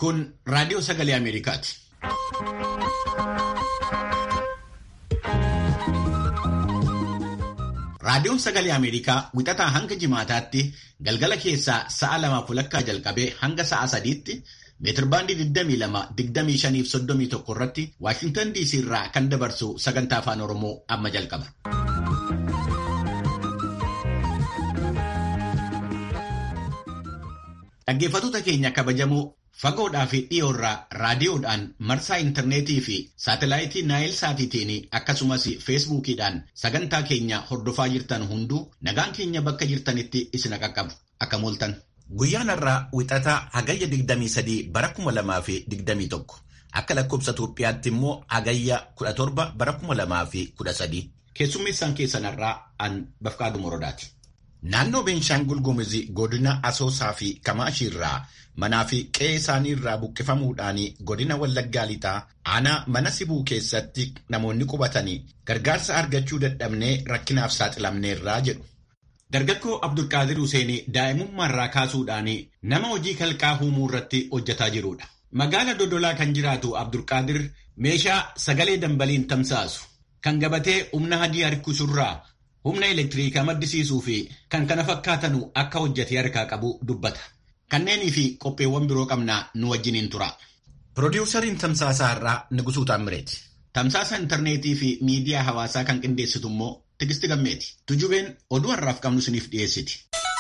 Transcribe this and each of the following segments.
Kun raadiyoo sagalee Ameerikaati. Raadiyoon sagalee Ameerikaa wixataa hanga jimaataatti galgala keessaa sa'a lamaaf walakkaa jalqabee hanga sa'a sadiitti meetirbaandii 22, 25 irratti Waashintan DC irraa kan dabarsu sagantaa afaan Oromoo amma jalqaba. Dhaggeeffattoota keenya kabajamoo fagoodhaa fi dhiyoorraa raadiyoodhaan marsaa intarneetii fi saatalaayitii naayil saatiitiin akkasumas feesbuukiidhaan sagantaa keenya hordofaa jirtan hunduu nagaan keenya bakka jirtanitti isin qaqqabu akka mooltan. Guyyaan har'aa wixataa hagayya 23 bara 2021 akka lakkoobsa Itoophiyaatti immoo hagayya 17 bara 2013 keessummeessaan keessan har'aa an Bafqaaduu Morodaati. Naannoo Beenshaangul Gumuz godina Asoosaa fi Kamaashii irraa manaa fi qe'ee isaanii irraa buqqifamuudhaan godina Wallaggaa Lixaa aanaa mana sibuu keessatti namoonni qubatanii gargaarsa argachuu dadhabnee rakkinaaf saaxilamneerraa jedhu. Dargaggoo Abdulqaadir Huseen daa'imummaarraa kaasuudhaan nama hojii kalqaa uumuu irratti hojjetaa jirudha. Magaala Dodolaa kan jiraatu Abdulqaadir meeshaa sagalee dambaliin tamsaasu kan gabatee humna hadii harkisurraa humna elektiriikaa maddisiisuu fi kan kana fakkaatanu akka hojjete harkaa qabu dubbata. Kanneenii fi qopheewwan biroo qabnaa nu wajjiniin tura. Piroodyuusariin Tamsaasaa irraa Nugusuu Taammireeti. Tamsaasa intarneetii fi miidiyaa hawaasaa kan qindeessitu immoo Tigisti Gammeeti. Tujubeen oduu har'aaf qabnu isiniif dhiyeessiti.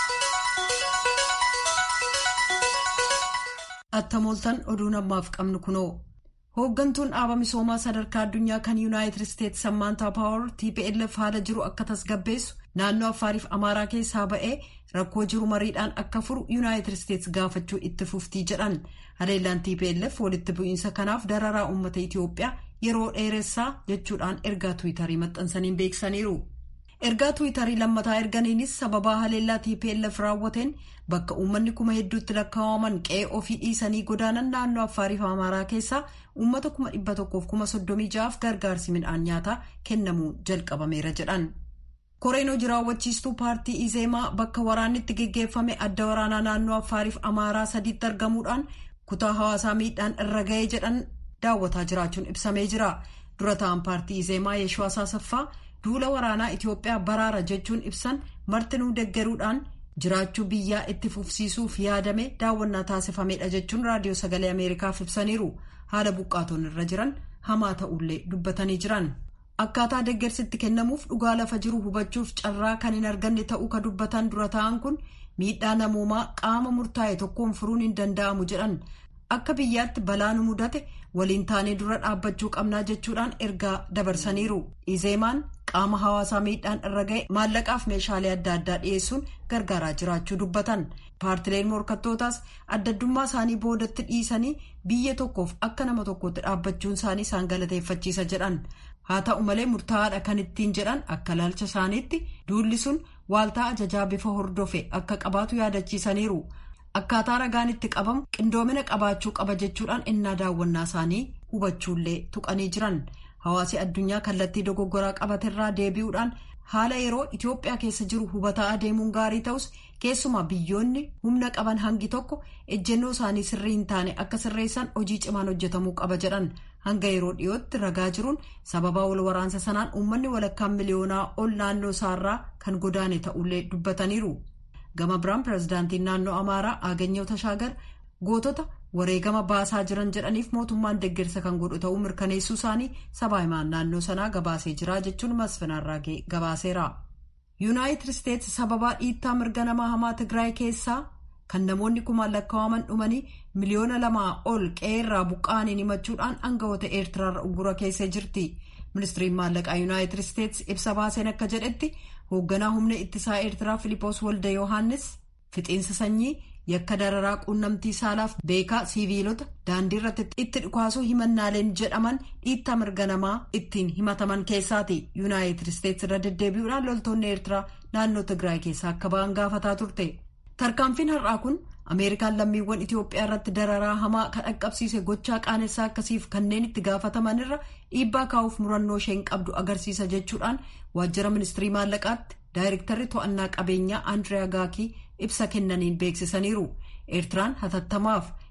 Attamooltan oduun ammaaf qabnu kunoo. Hooggantuun dhaaba misoomaa sadarkaa addunyaa kan Yuunaayitid Isteetsi Sammaantaa Paawar TPLF haala jiru akka tasgabbeessu naannoo Affaariif Amaaraa keessaa ba'ee rakkoo jiru mariidhaan akka furu Yuunaayitid Isteetsi gaafachuu itti fuftii jedhan. Haleellaan TPLF walitti bu'iinsa kanaaf dararaa uummata Itiyoophiyaa yeroo dheeressaa jechuudhaan ergaa Tiwiitarii maxxansaniin beeksisaniiru. Ergaa Tiwiitarii lammataa erganiinis sababaa haleellaa TPLF raawwateen bakka uummanni kuma hedduutti lakkaa'aman qe'ee ofii dhiisanii godaanan naannoo Affaariif Amaaraa keessaa uummata kuma dhibba tokkoof kuma soddomii ja'aaf gargaarsi midhaan nyaataa kennamuu jalqabameera jedhan. Koreen hojii raawwachiistuu paartii Izeemaa bakka waraanni itti geggeeffame adda waraanaa naannoo Affaariif Amaaraa sadiitti argamuudhaan kutaa hawaasaa miidhaan irra ga'ee jedhan daawwataa jiraachuun ibsamee jira. Dura ta'an paartii Izeemaa Yeeshoo Asaasaffaa duula waraanaa Itiyoophiyaa baraara jechuun ibsan martinuu deggeruudhaan jiraachuu biyyaa itti fufsiisuuf yaadame daawwannaa taasifamedha jechuun raadiyoo sagalee Ameerikaaf ibsaniiru. Haala buqqaatonni irra jiran hamaa ta'ullee dubbatanii jiran. Akkaataa deggersitti kennamuuf dhugaa lafa jiru hubachuuf carraa kan hin arganne ta'uu ka dubbatan dura ta'an kun miidhaa namoomaa qaama murtaa'e tokkoon furuun hin danda'amu jedhan. Akka biyyaatti balaa nu mudate waliin taanee dura dhaabbachuu qabnaa jechuudhaan ergaa dabarsaniiru. Izeemaan qaama hawaasaa miidhaan irra ga'e maallaqaaf meeshaalee adda addaa dhiyeessuun gargaaraa jiraachuu dubbatan. Paartileen morkattootaas addaddummaa isaanii boodatti dhiisanii biyya tokkoof akka nama tokkotti dhaabbachuun isaanii isaan galateeffachiisa jedhan. Haa ta'u malee murtaa'aadha kan ittiin jedhan akka ilaalcha isaaniitti duulli sun waaltaa ajajaa bifa hordofe akka qabaatu yaadachiisaniiru. Akkaataa ragaan itti qabamu qindoomina qabaachuu qaba jechuudhaan innaa daawwannaa isaanii hubachuullee tuqanii jiran. Hawaasi addunyaa kallattii dogoggoraa qabaterraa deebi'uudhaan haala yeroo Itoophiyaa keessa jiru hubataa adeemuun gaarii ta'us keessumaa biyyoonni humna qaban hangi tokko ejjennoo isaanii sirrii hin taane akka sirreessan hojii cimaan hojjetamuu qaba jedhan. Hanga yeroo dhiyootti ragaa jiruun sababa wal waraansa sanaan uummanni walakkaan miliyoonaa ol naannoo isaarraa kan godaane ta'ullee dubbataniiru. Gama biraan pirezidaantiin naannoo Amaaraa Aaganyoo Tashaagar gootota wareegama baasaa jiran jedhaniif mootummaan deeggarsa kan godhu ta'uu mirkaneessuu isaanii sabaa himaan naannoo sanaa gabaasee jira jechuun masfinaarraa gabaaseera. Yuunaayitid Isteetsi sababaa dhiittaa mirga namaa hamaa Tigraay keessaa kan namoonni kumaan lakkaa'aman dhumanii miliyoona lamaa ol qe'eerraa buqqa'aniin himachuudhaan aangawoota eertiraarra uggura keessee jirti. Ministiriin maallaqaa Yuunaayitid Isteetsi ibsa baaseen akka jedhetti hoogganaa humna ittisaa eertiraa Filipoos Walda Yohaannis fixiinsa sanyii yakka dararaa quunnamtii saalaaf beekaa siiviilota daandii irratti itti dhukaasuu himannaaleen jedhaman dhiittaa mirga namaa ittiin himataman keessaati. Yuunaayitid Isteetsi irra deddeebi'uudhaan loltoonni eertiraa naannoo Tigraay keessaa akka ba'an gaafataa turte. Tarkaanfiin har'aa kun Ameerikaan lammiiwwan Itoophiyaa irratti dararaa hamaa kan dhaqqabsiise gochaa qaanessaa akkasiif kanneen itti gaafataman irra dhiibbaa kaa'uuf murannoo isheen qabdu agarsiisa jechuudhaan waajjira ministirii maallaqaatti daayirektarri to'annaa qabeenyaa Andiriyaa Gaakii ibsa kennaniin beeksisaniiru. Eertiraan hatattamaaf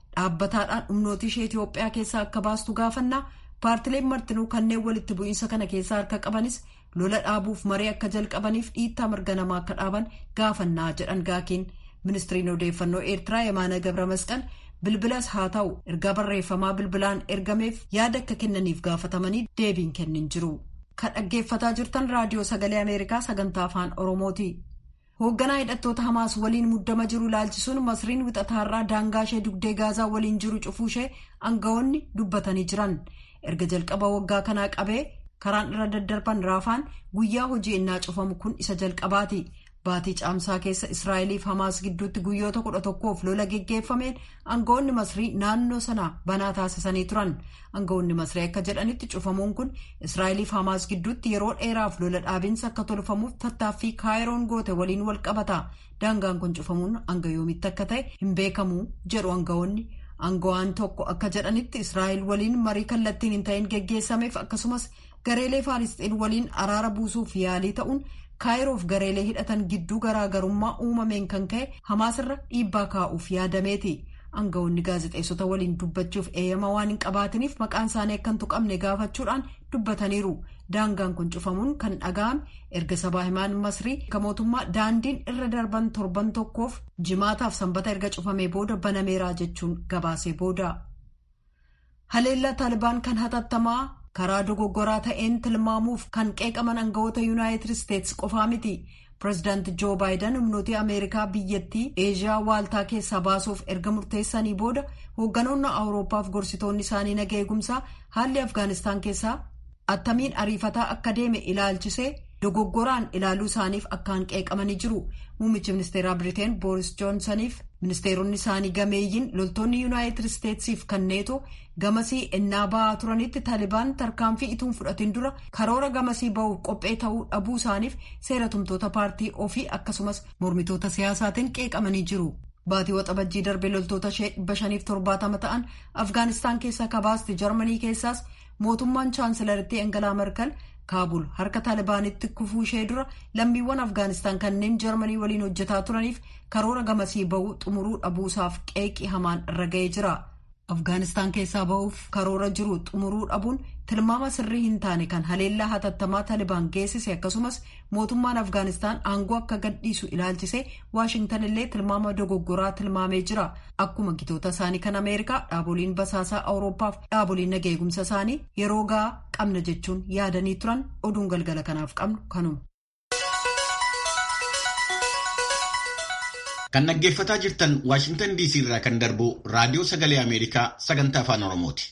dhaabbataadhaan humnooti ishee Itoophiyaa keessaa akka baastu gaafannaa paartileen martinuu kanneen walitti bu'iinsa kana keessaa harka qabanis lola dhaabuuf maree akka jalqabaniif dhiittaa mirga namaa akka dhaaban gaafannaa jedhan gaakiin ministiriin odeeffannoo eertiraa yemaana gabra masqal bilbilas haa ta'u ergaa barreeffamaa bilbilaan ergameef yaada akka kennaniif gaafatamanii deebiin kennin jiru kan dhaggeeffataa jirtan raadiyoo sagalee ameerikaa sagantaa afaan oromooti. hoogganaa hidhattoota hamaas waliin muddama jiru ilaalchisuun masriin wixataarraa daangaa ishee dugdee gaazaa waliin jiru cufuu ishee aangawoonni dubbatanii jiran erga jalqaba waggaa kanaa qabee karaan irra daddarban raafaan guyyaa hojii innaa cufamu kun isa jalqabaati baatii caamsaa keessa israa'eliif hamaas gidduutti guyyoota kudha tokkoof lola geggeeffameen aangawoonni masrii naannoo sana banaa taasisanii turan aangawoonni masrii akka jedhanitti cufamuun kun israa'eliif hamaas gidduutti yeroo dheeraaf lola dhaabinsa akka tolfamuuf tattaaffii kaayiroon goote waliin wal qabata daangaan kun cufamuun hanga yoomitti akka ta'e hin beekamu jedhu aangawoonni. Aangawaan tokko akka jedhanitti Israa'el waliin marii kallattiin hin ta'in geggeessameef akkasumas gareelee Faalisxiin waliin araara buusuuf yaalii ta'uun kaayiroof gareelee hidhatan gidduu garaagarummaa uumameen kan ka'e hamaasirra dhiibbaa kaa'uuf yaadameeti. Aangawoonni gaazexeessota waliin dubbachuuf eeyyama waan hin qabaatiniif maqaan isaanii akka hin tuqamne gaafachuudhaan dubbataniiru. Daangaan kun cufamuun kan dhaga'ame erga sabaa himaan masrii kan mootummaa daandiin irra darban torban tokkoof jimaataaf sanbata erga cufamee booda banameeraa jechuun gabaasee booda. Haleellaa Taalibaan kan hatattamaa karaa dogoggoraa ta'een tilmaamuuf kan qeeqaman aangawoota yuunaayitid isteetsi qofaa miti. Pireezidaanti Joo Baayiden humnooti Ameerikaa biyyattii Eeshiyaa waaltaa keessaa baasuuf erga murteessanii booda hoogganoonni Awuroopaaf gorsitoonni isaanii naga eegumsaa haalli Afgaanistaan keessaa attamiin ariifataa akka deeme ilaalchisee dogoggoraan ilaaluu isaaniif akkaan qeeqamanii jiru. Muummichi ministeeraa Biriteen Booris Joonsaniif ministeeronni isaanii gameeyyiin loltoonni yuunaayitid isteetsiif kanneeto gamasii ennaa ba'aa turanitti taalibaan tarkaanfii ituun fudhatiin dura karoora gamasii ba'uuf qophee ta'uu dhabuu isaaniif seera tumtoota paartii ofii akkasumas mormitoota siyaasaatiin qeeqamanii jiru. Baatii waxabajjii darbee loltoota ishee dhibba shaniif torbaatama ta'an Afgaanistaan keessaa kabaasti Jarmanii keessaas mootummaan chaansilarittii Engelaa Merkel kaabul harka taalibaanitti kufuu ishee dura lammiiwwan afgaanistaan kanneen jarmanii waliin hojjetaa turaniif karoora gamasii ba'uu xumuruu dhabuusaaf qeeqii hamaan irra ga'ee jira afgaanistaan keessaa ba'uuf karoora jiru xumuruu dhabuun tilmaama sirrii hin taane kan haleellaa hatattamaa taalibaan geessise akkasumas mootummaan afgaanistaan aangoo akka gadhiisu ilaalchise waashingtan illee tilmaama dogoggoraa tilmaamee jira akkuma gitoota isaanii kan ameerikaa dhaaboliin basaasaa awuroopaaf dhaaboliin naga eegumsa isaanii yeroo ga'aa qabna jechuun yaadanii turan oduun galgala kanaaf qabnu kanuma. Kan dhaggeeffataa jirtan Waashingtan DC irraa kan darbu Raadiyoo Sagalee Ameerikaa sagantaa Afaan Oromooti.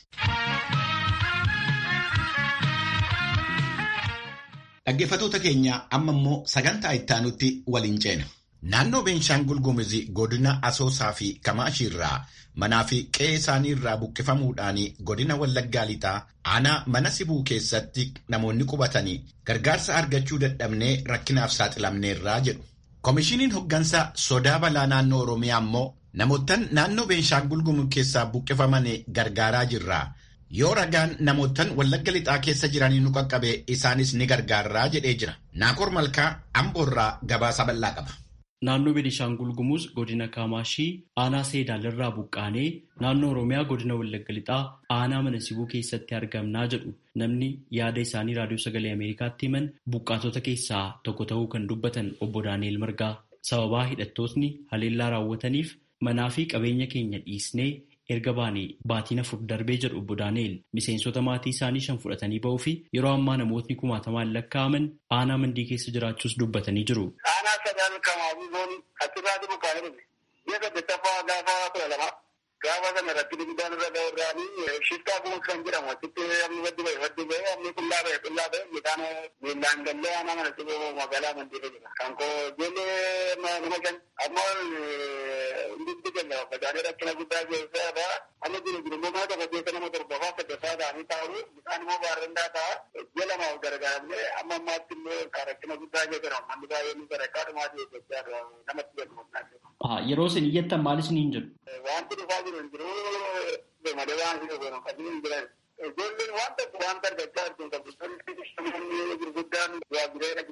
Dhaggeeffatoota keenya amma immoo sagantaa ittaanutti waliin ceena. Naannoo Beenshaangul Gumuz godina Asoosaa fi Kamaashii irraa manaa fi qe'ee isaanii irraa buqqifamuudhaan godina Wallaggaa Lixaa aanaa mana sibuu keessatti namoonni qubatanii gargaarsa argachuu dadhabnee rakkinaaf saaxilamneerraa jedhu. Komishiiniin hoggansa sodaa balaa naannoo Oromiyaa immoo namoottan naannoo Beenshaangul Gumuz keessaa buqqifaman gargaaraa jirra. Yoo ragaan namoottan Wallagga Lixaa keessa jiranii nu qaqqabe isaanis ni gargaarraa jedhee jira. Naakor Malkaa Amboorraa gabaasa bal'aa qaba. Naannoo Benishaangul Gumuz godina Kaamaashii aanaa Seedaalirraa buqqaanee naannoo Oromiyaa godina Wallagga Lixaa aanaa mana sibuu keessatti argamnaa jedhu namni yaada isaanii raadiyoo sagalee Ameerikaatti himan buqqaatota keessaa tokko ta'uu kan dubbatan obbo Daani'el Margaa sababaa hidhattootni haleellaa raawwataniif manaa fi qabeenya keenya dhiisnee erga baanee baatiin afur darbee jedhu obbo Daani'el miseensota maatii isaanii shan fudhatanii ba'uu fi yeroo ammaa namootni kumaatamaan lakkaa'aman aanaa mandii keessa jiraachuus dubbatanii jiru. Aanaa sadaan kamaafii booni achirraa dibu kaa'ee biyya saddettaffaa gaafa kudha lama gaafa sana rakkina guddaan irra ga'uudhaanii shiftaa kunuun kan jedhamu achitti amni waddi ba'e waddi ba'e amni qullaa ba'e qullaa ba'e midhaan miillaan gallee aanaa mana siboo magaalaa mandii jira. Kan koo ijoollee nama shan ammoo hundi keenya facaanee rakkina guddaa keessaa irraa amma jiru jiru immoo maata fageessa nama torbafaa saddeeffaa ta'anii taa'u midhaan immoo baarrandaa ta'a ji'a lamaaf gargaaramnee amma ammaatti immoo rakkina guddaa keessa manni baay'een sadarkaa dhumaatii eeggachaa namatti galu. Yeroo isin iyyattan maal isiniin jedhu? Wanti dhufaa jiru hin jiru malee waan isin godhan kan hin jiran. Ijoolleen waan tokko waan argachaa jirtu kan namni gurguddaan waa bireera beelaa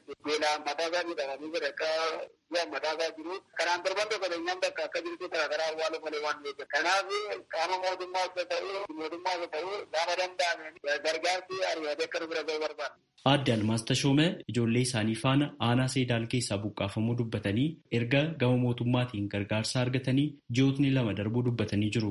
mataa isaa jedhamanii sadarkaa bu'aan mataa isaa jiru. Kanaan darban tokko keenyaan bakka akka jirtu garaagaraa awwaalu malee waan beekan. Kanaaf qaama mootummaas haa ta'u mootummaas haa ta'u gaafa danda'ameen gargaarsi ariifatee akka bira ga'u barbaada. Aadde Almaas Tashoomee ijoollee isaanii faana aanaa seedaal keessaa buqqaafamuu dubbatanii erga gama mootummaatiin gargaarsa argatanii ji'ootni lama darbuu dubbatanii jiru.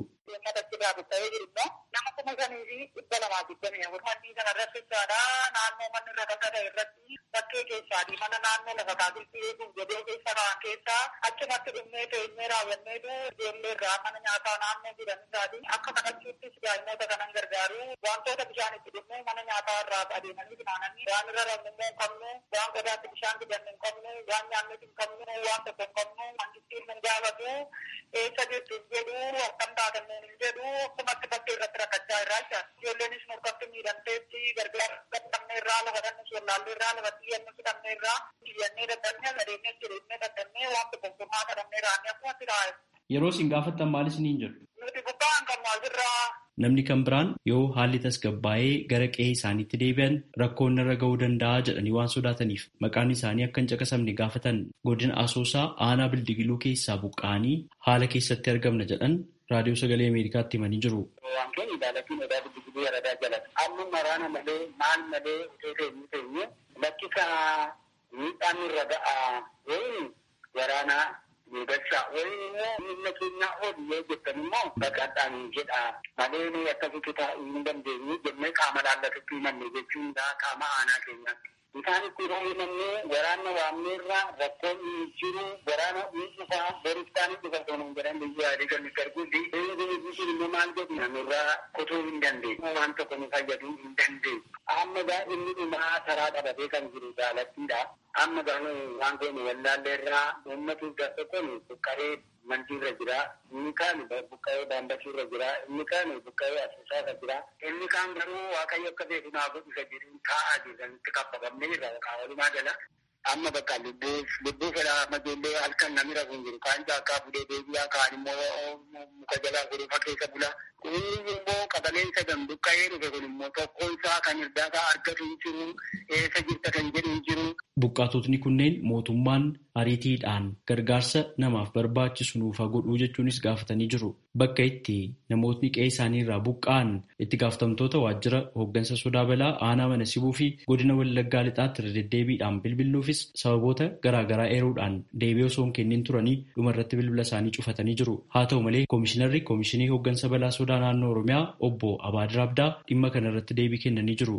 Nama kuma shanii fi dhibba lamaa digdamii afur manni kana irratti jechaadha. Naannoo manni irra kan ta'e irratti bakkee keessaati. Mana naannoo lafa taasifti eeguuf jedhee keessa kaan keessaa achumatti dhumnee teenyee raawwanneetu ijoollee irraa mana nyaataa naannoo jiran isaati. Akka kadhachuuttis daa'imoota kanan gargaaru wantoota bishaan itti dhumnee mana nyaataa irraa adeemanii finaananii waan irra rabnu immoo hin qabnu waan qodaatti bishaan fidannu hin qabnu waan nyaannu hin qabnu waan tokko hin qabnu mangittiin hin gaafatu eessa jirtu hin jedhu akkam taatan hin jedhu akkumatti bakkee irratti rakkachaa irraa jira. Ijoolleenis murkatti miidhamteetti gargaara dadhabnee irraa lafa dhannis wallaallee irraa lafa xiyyannu fudhannee irraa xiyyannee dadhabnee adeemnee jireenya dadhabnee waan tokkummaa kadhannee raannee akkumatti taa'e. Yeroo isin gaafatan maal isiniin jedhu? Nuti buqqaan qabnu asirraa. Namni kan biraan yoo haalli tasgabbaa'ee gara qe'ee isaaniitti deebi'an rakkoon irra ga'uu danda'a jedhanii waan sodaataniif maqaan isaanii akka hin caqasamne gaafatan godina asoosaa aanaa bildigiluu keessaa buqqa'anii haala keessatti argamna jedhan raadiyoo sagalee ameerikaatti himanii jiru. Wantoonni ilaalatiin odaa bildigiluu yaradaa jalatti amma maraana malee maal malee otoo teenyu teenyu lakkisa miidhaan irra ga'a wayin waraanaa miidhagsaa wayin immoo miila keenyaa ol yoo jettan immoo baqadhaan jedha malee nuyi akkasitti taa'uu hin dandeenyu jennee qaama laallatutti himanne jechuun qaama aanaa keenyaatti. Isaan itti hoo'inannee waraana waamneerraa rakkoon hin jiru waraana ni dhufa boristaan ni dhufa tonuun jedhan biyya yaadii kan nuti arguu fi inni sun immoo maal jedhu namirraa kutuu hin dandeenyu waan tokko nu fayyaduu hin dandeenyu. Amma gaa inni dhumaa karaa qabatee kan jiru jaalattiidha. Amma gaa waan kun wallaalleerraa uummatu gaafa kun buqqaree mandiirra jira inni kaan buqqa'ee daandasiirra jira inni kaan buqqa'ee asuusaarra jira inni kaan garuu waaqayyo akka beeku naa godhu isa jedhu taa'aa jiranitti kaffafamnee irra walumaa gala amma bakka lubbuuf lubbuu fedhaa amma ijoollee halkan namni rafuun jiru kaan jaakkaa fuudhee deebi'aa kaan immoo muka jalaa godhuufa keessa bula inni immoo qabaleensa gan buqqa'ee dhufe kun immoo tokkoon isaa kan irdaataa argatu hin jiru eessa jirta kan jedhu hin jiru. Buqqaatotni kunneen mootummaan ariitiidhaan gargaarsa namaaf barbaachisu nuuf haa godhuu jechuunis gaafatanii jiru. Bakka itti namootni qe'ee isaanii irraa buqqa'an itti gaafatamtoota waajjira hooggansa sodaa balaa aanaa mana sibuu fi godina wallaggaa lixaatti irra deddeebiidhaan bilbiluufis sababoota garaagaraa eeruudhaan deebii osoo hin kennin turanii dhumarratti bilbila isaanii cufatanii jiru. Haa ta'u malee koomishinarri koomishinii hooggansa balaa sodaa naannoo Oromiyaa obbo Abaadir Abdaa dhimma kana irratti deebii kennanii jiru.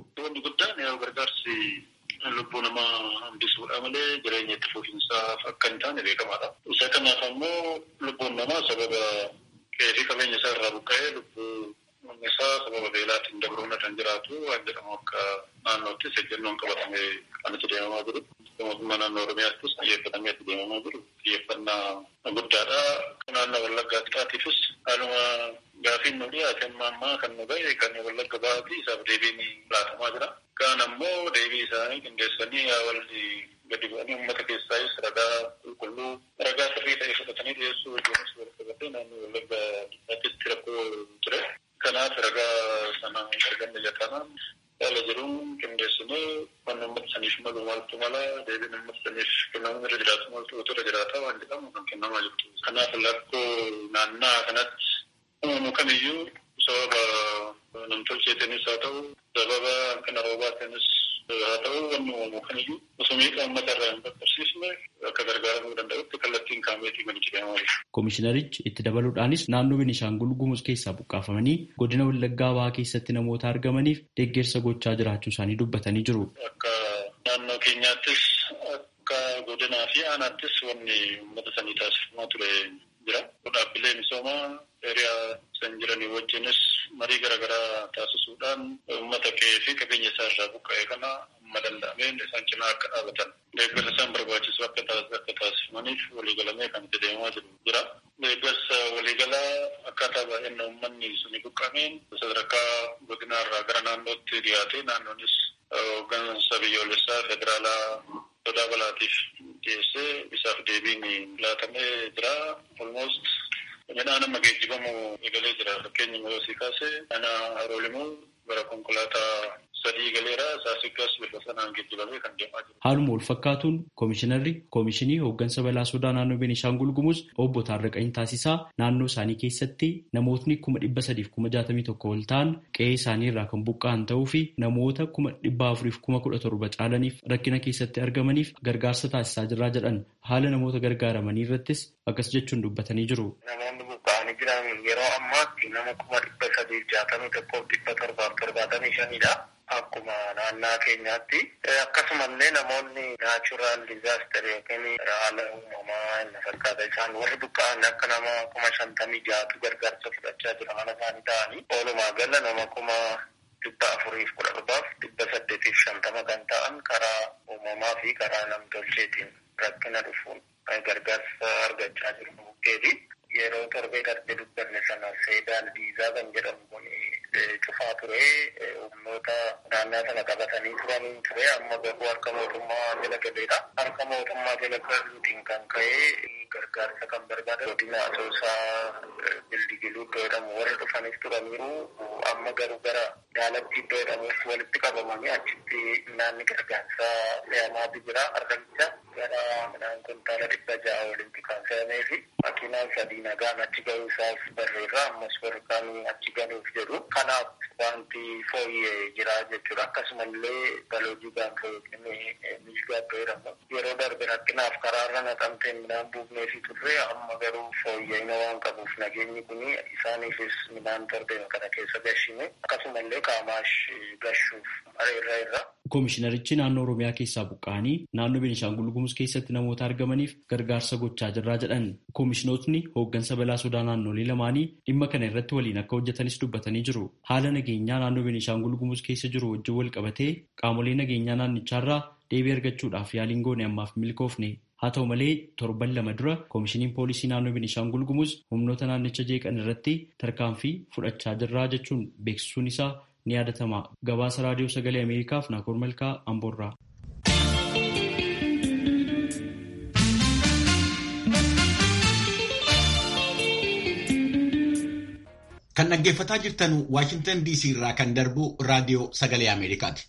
lubbuu namaa hambisuudha malee jireenya itti fufiinsaaf akka hin taane beekamaadha. Isa kanaaf ammoo lubbuun namaa sababa qe'ee qabeenya isaa irraa buqqa'ee lubbuu isaa sababa beelaatiin dabruun kan jiraatu waan jedhamu akka naannoottis ejjennoon qabatame kan itti deemamaa jiru. Mootummaa naannoo Oromiyaattis xiyyeeffatamee itti deemamaa jiru. Xiyyeeffannaa guddaadha. Naannoo Wallaggaa Lixaatiifis haaluma gaafiin nu dhiyaate amma ammaa kan nu ga'e kan Wallagga Ba'aatii isaaf deebiin laatamaa jira. Kaan ammoo deebii isaanii qindeessanii walli gadi bu'anii uummata keessaayis ragaa qulqulluu ragaa sirrii ta'e fudhatanii dhiyeessuu wajjinis wal qabatee naannoo Wallagga Lixaatitti rakkoo ture. Kanaaf ragaa sana arganne jatanaan yaala jiruun qindeessinee waan uummata saniif malu maaltu mala deebiin uummata saniif kennamuun irra jiraatu maaltu otoo irra jiraata waan jedhamu kan kennamaa jirtu. Kanaaf lakkoo naannaa kanatti uumamu kamiyyuu sababa namtolcheetiinis haa ta'u sababa hanqina roobaatiinis haa ta'u wanni uumamu kamiyyuu osoo miidhaa uummata irraa hin qaqqabsiisne akka gargaaramuu danda'utti kallattiin kaameetii kan itti deemaa jiru. Koomishinarichi itti dabaluudhaanis naannoo Beenishaangul Gumuz keessaa buqqaafamanii godina Wallaggaa Bahaa keessatti namoota argamaniif deeggarsa gochaa jiraachuu isaanii dubbatanii jiru. Akka naannoo keenyaattis akka godinaa fi aanaattis wanni uummata sanii taasifamaa ture jira. Dhaabbilee misoomaa hiriyaa san jiranii wajjinis marii garaagaraa taasisuudhaan uummata qe'ee fi qabeenya isaa irraa buqqa'e kana amma danda'ameen isaan cinaa akka dhaabatan deeggarsa isaan barbaachisu akka taasifamaniif waliigalamee kan itti deemaa jiru jira. Deeggarsa waliigalaa akkaataa baay'ina uummanni suni buqqameen sadarkaa godinaa irraa gara naannootti dhiyaatee naannoonis hooggansa biyyoolessaa federaalaa sodaa balaatiif dhiyeessee isaaf deebiin laatamee jira. Almost midhaan amma geejjibamu eegalee jira. Fakkeenyi yoo sii kaase mana haroolimuu gara konkolaataa sadii galeera saasigaas billa sanaan geejjibamee kan deemaa jiru. Haaluma wal fakkaatuun koomishinarri koomishinii hooggansa balaa sodaa naannoo Beenishaangul Gumuz obbo Taarraqanii Taasisaa naannoo isaanii keessatti namootni kuma dhibba sadiif kuma jaatamii tokko ol ta'an qe'ee isaanii irraa kan buqqa'an ta'uu fi namoota kuma dhibba afuriif kuma kudha torba caalaniif rakkina keessatti argamaniif gargaarsa taasisaa jirraa jedhan haala namoota gargaaramanii irrattis akkas jechuun dubbatanii jiru. Namoonni buqqa'anii jiran yeroo ammaatti nama kuma dhibba sadiif jaatamii tokkoof dhibba torbaaf torbaatamii shanidha. Akkuma naannaa keenyaatti akkasumallee namoonni naachuraal dizaaster yookiin haala uumamaa inni fakkaata isaan warri buqqa'an akka nama kuma shantamii jaatu gargaarsa fudhachaa jira mana isaanii ta'anii oolumaa gala nama kuma dhibba afuriif kudha torbaaf dhibba saddeetiif shantama kan ta'an karaa uumamaa fi karaa namtolcheetiin rakkina dhufuun gargaarsa argachaa jiru bukkeeti. Yeroo torbee darbe dubbanne sana seedaan diizaa kan jedhamu kun cufaa ture humnoota naannaa sana qabatanii turanii ture amma garuu harka mootummaa jala galeedha. Harka mootummaa jala galuutiin kan ka'e gargaarsa kan barbaada godina asoosaa bildigiluu iddoo jedhamu warri dhufanis turaniiru amma garuu gara daalatti iddoo jedhamutti walitti qabamanii achitti naanni gargaarsaa fe'amaatu jira argamcha gara midhaan kuntaala dhibba ja'a walitti kan fe'amee fi makiinaan sadii nagaan achi ga'uu isaas barreerra ammas warqaan achi galuuf jedhu kanaaf wanti fooyyee jira jechuudha akkasumallee baloojii gaanfa yookiin miishgaa iddoo jedhamu yeroo darbe rakkinaaf karaarra naqamteen midhaan buufnee fi turre amma garuu fooyya'ina waan qabuuf nageenyi kun isaaniifis midhaan darbeen kana keessa gashine akkasumallee qaamaash gashuuf areerra irra. Koomishinarichi naannoo Oromiyaa keessaa buqqa'anii naannoo Beenishaangul Gumuz keessatti namoota argamaniif gargaarsa gochaa jirraa jedhan. Koomishinootni hooggansa balaa sodaa naannolee lamaanii dhimma kana irratti waliin akka hojjetanis dubbatanii jiru. Haala nageenyaa naannoo Beenishaangul Gumuz keessa jiru wajjin wal qabatee qaamolee nageenyaa naannichaarraa deebii argachuudhaaf yaaliin goone ammaaf milkoofne. Haa ta'u malee torban lama dura koomishiniin poolisii naannoo Beenishaangul Gumuz humnoota naannicha jeeqan irratti tarkaanfii fudhachaa jirraa jechuun beeksisuun isaa ni yaadatama. Gabaasa raadiyoo sagalee Ameerikaaf Naakoor Malkaa Amboorraa. Kan dhaggeeffataa jirtan Waashintan DC irraa kan darbu raadiyoo sagalee Ameerikaati.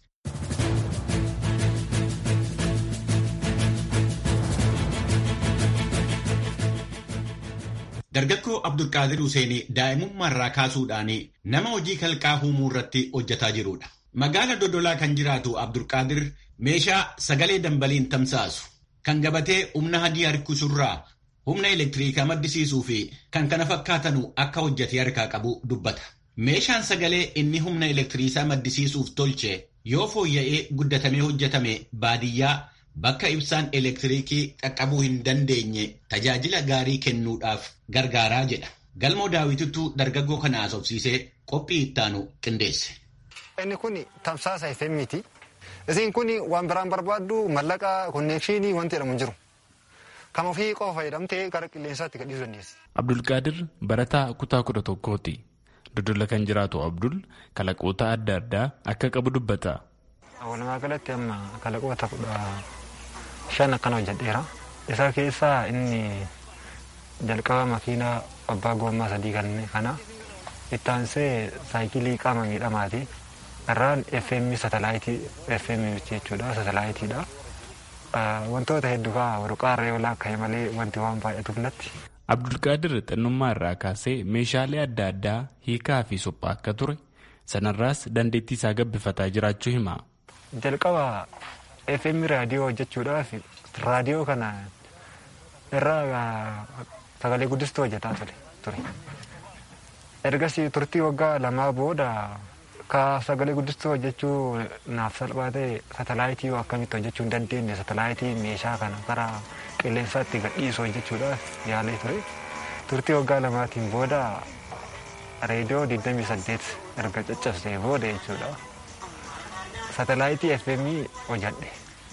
Dargaggoo Abdulqaadir Huseenii daa'imummaarraa kaasuudhaan nama hojii kalqaa uumuu irratti hojjetaa jirudha. Magaala Dodolaa kan jiraatu Abdulqaadir meeshaa sagalee dambaliin tamsaasu kan gabatee humna hadii harkisurraa humna elektiriikaa maddisiisuu fi kan kana fakkaatanu akka hojjetee harkaa qabu dubbata. Meeshaan sagalee inni humna elektiriisaa maddisiisuuf tolche yoo fooyya'ee guddatamee hojjetame baadiyyaa bakka ibsaan elektiriikii qaqqabuu hin dandeenye tajaajila gaarii kennuudhaaf gargaaraa jedha. Galmoo daawwitittuu dargaggoo kana haasofsiisee qophii ittaanu qindeesse. Inni kun tamsaasa FM'ti. Isin kun waan biraan barbaaddu mallaqa konneekshinii wanti jedhamu hin jiru. Kan ofii qofa fayyadamtee gara qilleensaatti gadhiisuu dandeessi. Abdulqaadir barataa kutaa kudha tokkooti. Dodola kan jiraatu Abdul kalaqoota adda addaa akka qabu dubbata. Walumaa galatti amma kalaqoota kudha shan akkana hojjedheera. Isa keessaa inni jalqaba makiinaa abbaa gommaa sadii kana itti aansee saayikilii qaama miidhamaati. Irraan FM satalaayitii FM jechuudha satalaayitiidha. Wantoota hedduu fa'aa warqaarra yoo laakka'e malee wanti waan baay'atuuf natti. Abdulqaadir xinnummaa irraa kaasee meeshaalee adda addaa hiikaa fi suphaa akka ture sanarraas dandeettii isaa gabbifataa jiraachuu hima. Jalqaba FM raadiyoo hojjechuudhaaf raadiyoo kana irraa sagalee guddistuu hojjetaa ture. Ergasii turtii waggaa lamaa booda ka sagalee guddistuu hojjechuu naaf salphaa ta'e satalaayitii akkamitti hojjechuu hin dandeenye satalaayitii meeshaa kana karaa qilleensaatti gadhiisu hojjechuudhaaf yaalee ture. Turtii waggaa lamaatiin booda reediyoo 28 erga caccabsee booda jechuudha. Satalaayitii FM hojjadhe.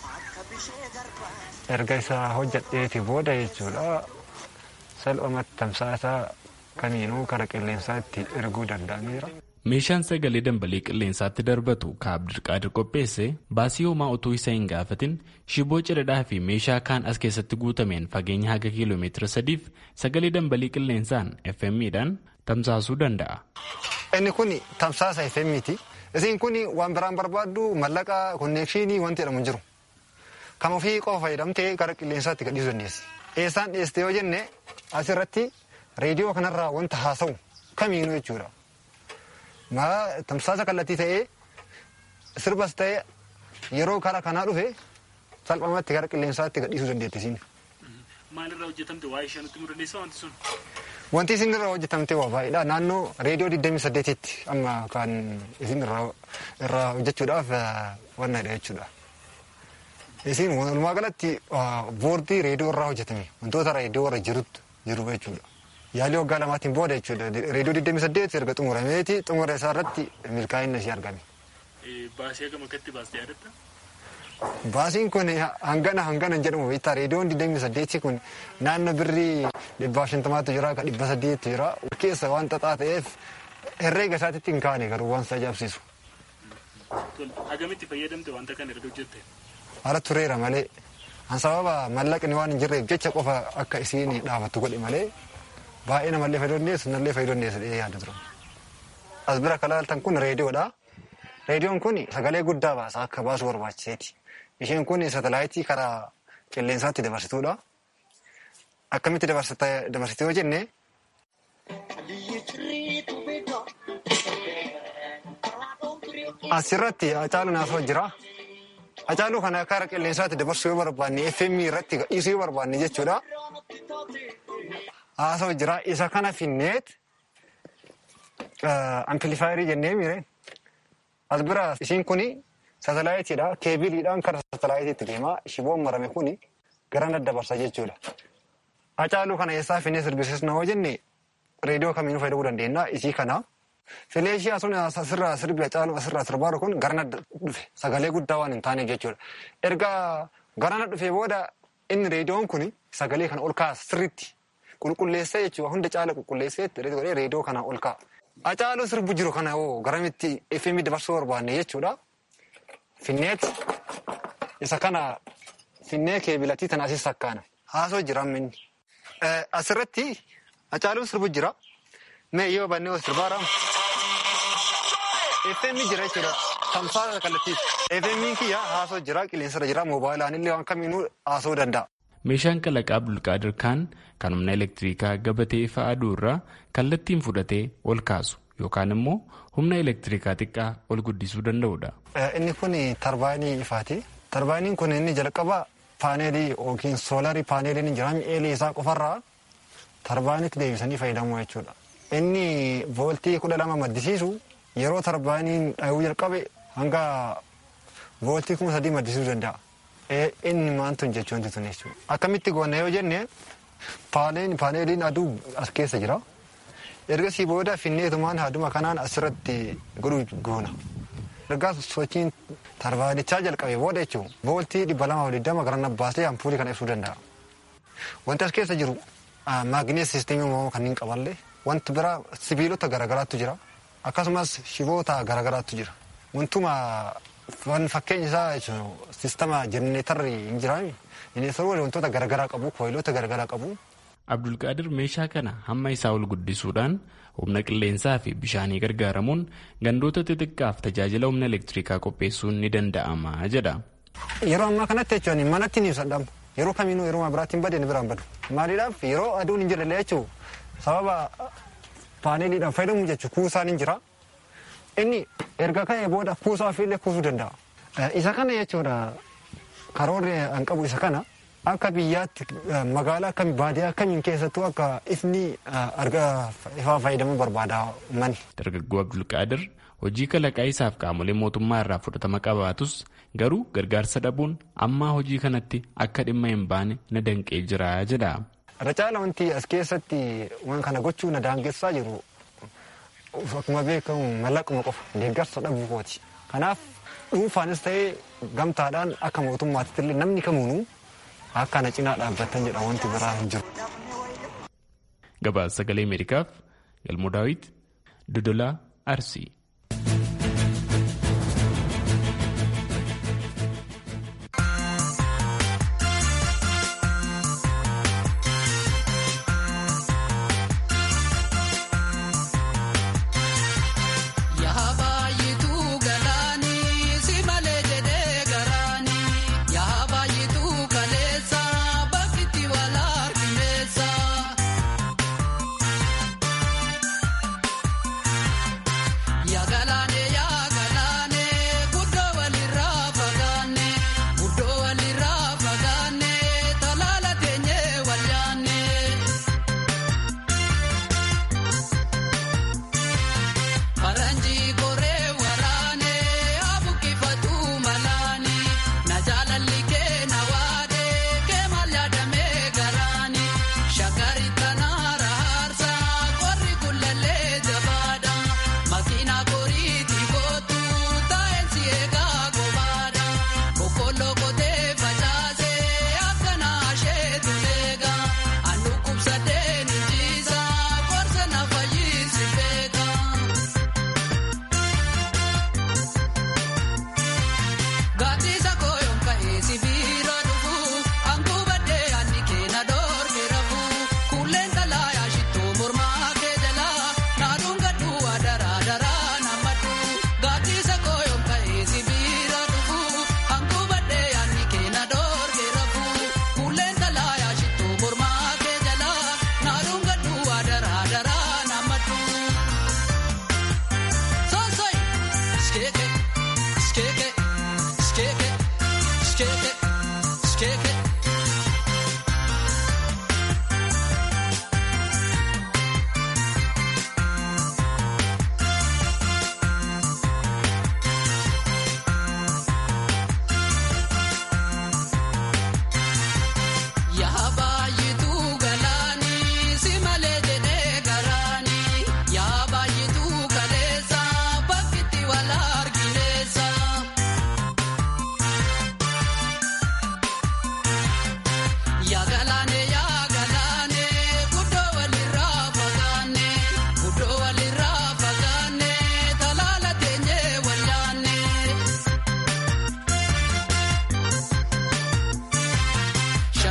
Erga isaa hojjadheeti booda jechuudha. Salphumatti tamsaasaa kamiinuu karaa qilleensaatti erguu danda'ameera. Meeshaan sagalee dambalii qilleensaatti darbatu ka Abdulqaadir qopheesse baasii homaa utuu isa hin gaafatin shiboo cidhadhaa fi meeshaa kaan as keessatti guutameen fageenya haga kiiloomeetira sadiif sagalee dambalii qilleensaan FM'dhaan tamsaasuu danda'a. Inni kun tamsaasa FM'ti. Isiin kun waan biraan barbaaddu mallaqa konneekshinii wanti jedhamu hin jiru. Kan ofii qofa fayyadamtee gara qilleensaatti gadhiisuu dandeessi. Eessaan dhiyeessite yoo jenne asirratti reediyoo kanarraa wanta haasa'u kamiinuu jechuudha. Maa tamsaasa kallattii ta'ee sirbas ta'ee yeroo karaa kanaa dhufe salphumatti gara qilleensaatti gadhiisuu dandeetti isiin. Maalirraa hojjetamte waa'ee ishee nutti mudaleessa wanti sun? Wanti isin irraa hojjetamte waa baay'eedha. Naannoo reediyoo 28tti amma kan isin irraa hojjechuudhaaf wannadha jechuudha. Isin walumaa galatti boordii reediyoo irraa hojjetame wantoota reediyoo irra jirutti jiru jechuudha. Yaalii waggaa lamaatiin booda jechuudha. Reediyoo 28 erga xumurameeti xumura isaa irratti milkaa'inni ishee argame. Baasii hagam akkatti baastee yaadatta? Baasiin kun hangana hangana jedhamu beektaa reediyoon 28 kun naannoo birrii dhibbaa shantamaatu jira ka dhibba saddeetti jira keessa waan xaxaa ta'eef herreega isaatitti hin kaane garuu waan isa ajaa'ibsiisu. Hagamitti fayyadamte wanta kana erga hojjette? Haala tureera malee an sababa mallaqni waan hin jirreef jecha qofa akka isiin dhaabattu godhe malee baay'ee namallee fayyaduu dandeessu nallee fayyaduu dandeessu jedhee yaada tura. As bira kan ilaaltan kun reediyoodha. Reediyoon kun sagalee guddaa baasa akka baasu barbaachiseeti. Isheen kun satalaayitii karaa qilleensaatti dabarsituudha. Akkamitti dabarsite yoo jenne asirratti Hacaaluun haasoo jira. Hacaaluu kana karaa qilleensaatti dabarsuu yoo barbaanne FM irratti gadhiisuu yoo barbaanne jechuudha. Haasoo jira. Isa kana finneet ampilifaayirii jennee miire. As bira isiin kuni satalaayitiidha. Keebiliidhaan karaa satalaayitiitti deema. Shiboon marame kuni gara daddabarsa jechuudha. Hacaaluu kana eessaa finnee sirbisiisna yoo jenne reediyoo kamiinuu fayyadamuu dandeenya. Isii kana fileeshii asuma asirraa sirbi Hacaaluu asirraa sirbaaru kun garana dhufe sagalee guddaa waan hin taaneef jechuudha. Erga garana dhufe booda inni reediyoon kun sagalee kana ol kaasa sirriitti qulqulleessee jechuudha. Hunda caala qulqulleessee reediyoo kana ol ka'a. Hacaaluu sirbu jiru kana hoo garamitti FM dabarsuu barbaanne jechuudha. Finneet isa kana finnee keebilatii tana asis sakkaana. Haasoo jira amminni. Asirratti Hacaaluun sirbu jira. Mee yoo bannee sirbaara. FM jira jechuudha. Tamsaasa kallattiiti. FM kiyya haasoo jira qilleensarra jira moobaayilaan illee waan kamiinuu haasoo danda'a. Meeshaan kalaqaa Abdulqaadir Kaan kan humna elektiriikaa gabatee ifa aduu irraa kallattiin fudhatee ol kaasu yookaan immoo humna elektiriikaa xiqqaa ol guddisuu danda'udha. Inni kun tarbaayinii ifaati. Tarbaayiniin kun inni jalqaba paaneelii yookiin soolarii paaneeliin jira mi'eelii isaa qofarraa tarbaayinitti deebisanii fayyadamuu jechuudha. Inni vooltii kudha lama maddisiisu yeroo tarbaayiniin dhahuu jalqabe hanga vooltii kuma sadii maddisiisuu danda'a. inni maantu jechuun tun jechuudha. Akkamitti goone yoo jenne paaneeliin aduu as keessa jira. Ergasii booda finneetumaan haaduma kanaan asirratti godhuu goona. Ergaa sochiin tarbaanichaa jalqabe booda jechuun vooltii dhibba lama digdama gara nabbaasee ampuulii kana ibsuu danda'a. Wanti as keessa jiru maagneet siisteemii uumamaa kanneen qaballee wanti biraa sibiilota garaagaraatu jira. Akkasumas shiboota garaagaraatu jira. Wantuma Waan fakkeenya isaa jechuun sistama jenereetarri hin jiraami. Jenereetarri wantoota garaagaraa qabu, kooyiloota garaagaraa qabu. Abdulqaadir meeshaa kana hamma isaa ol guddisuudhaan humna qilleensaa fi bishaanii gargaaramuun gandoota xixiqqaaf tajaajila humna elektiriikaa qopheessuun ni danda'ama jedha. Yeroo ammaa kanatti jechuun manatti ni ibsadhamu. Yeroo kamiinuu yeroo biraatti hin badeen biraan badu. Maaliidhaaf yeroo aduun hin jirre jechuun sababa paaneeliidhaan fayyadamu jechuun kuusaan hin jira. Inni erga ka'ee booda kuusaa ofiillee kuusuu danda'a. Isa kana jechuudha karoorri an qabu isa kana akka biyyaatti magaalaa akkami baadiyyaa akkamiin keessattuu akka ifni argaa ifaa fayyadamuu barbaada uummanni. Dargaggoo Abdulqaadir hojii kalaqaa isaaf qaamolee mootummaa irraa fudhatama qabaatus garuu gargaarsa dhabuun ammaa hojii kanatti akka dhimma hin baane na danqee jira jedha. Irra caala wanti as keessatti waan kana gochuu na daangessaa jiru akkuma beekamu mallaquma qofa deeggarsa dhabuu kooti. Kanaaf dhuunfaanis ta'ee gamtaadhaan akka mootummaatti illee namni kamuunuu akka na cinaa dhaabbatan jedha wanti biraa hin jiru. Gabaasa sagalee Ameerikaaf Galmoo Daawit Dodolaa Arsii.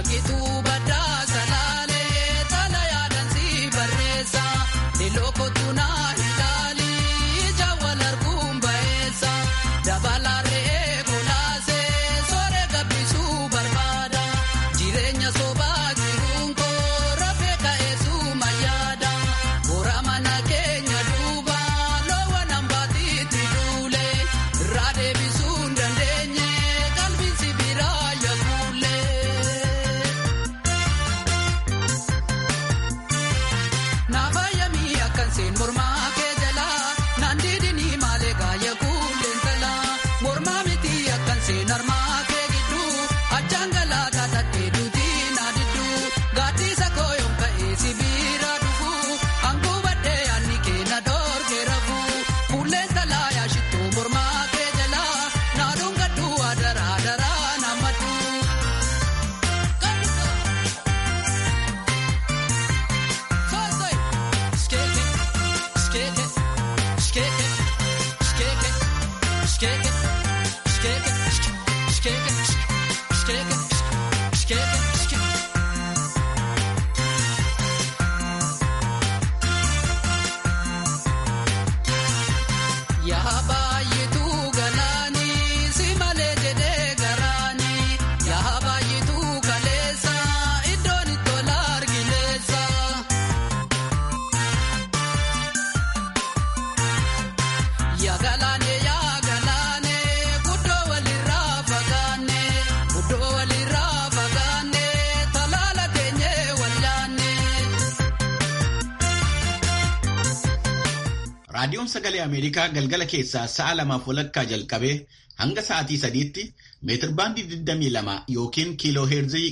Raadiyoon Sagalee Ameerikaa galgala keessaa sa'a lamaaf walakkaa jalqabee hanga sa'aatii sadiitti meetirbaandii 22 yookiin kiiloo heerzii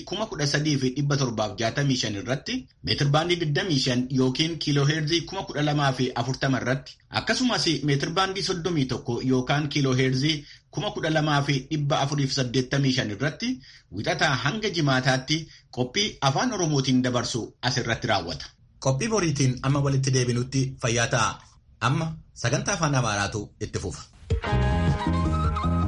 13,765 irratti meetirbaandii 25 yookiin kiiloo heerzii 12,040 irratti akkasumas meetirbaandii 31 yookaan kiiloo heerzii 12,485 irratti wixataa hanga jimaataatti qophii afaan Oromootiin dabarsu asirratti raawwata. Qophii boriitiin amma walitti deebinutti fayyaa ta'a. Amma sagantaa afaan Amaaraatu itti fufa.